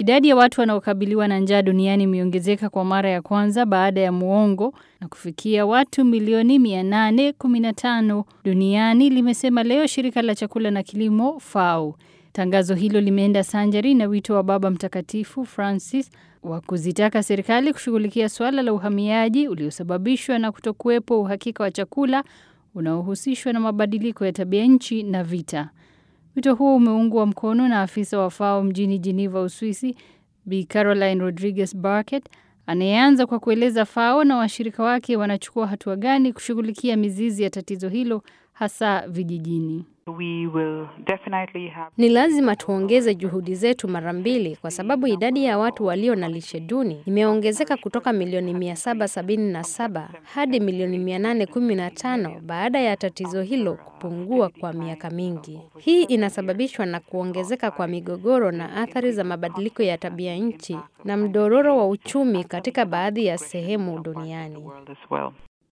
Idadi ya watu wanaokabiliwa na njaa duniani imeongezeka kwa mara ya kwanza baada ya muongo na kufikia watu milioni 815 duniani, limesema leo shirika la chakula na kilimo FAO. Tangazo hilo limeenda sanjari na wito wa Baba Mtakatifu Francis wa kuzitaka serikali kushughulikia suala la uhamiaji uliosababishwa na kutokuwepo uhakika wa chakula unaohusishwa na mabadiliko ya tabia nchi na vita. Wito huo umeungwa mkono na afisa wa FAO mjini Geneva, Uswisi, Bi Caroline Rodriguez Barket, anayeanza kwa kueleza FAO na washirika wake wanachukua hatua gani kushughulikia mizizi ya tatizo hilo hasa vijijini. We will definitely have... Ni lazima tuongeze juhudi zetu mara mbili kwa sababu idadi ya watu walio na lishe duni imeongezeka kutoka milioni 777 hadi milioni 815 baada ya tatizo hilo kupungua kwa miaka mingi. Hii inasababishwa na kuongezeka kwa migogoro na athari za mabadiliko ya tabia nchi na mdororo wa uchumi katika baadhi ya sehemu duniani.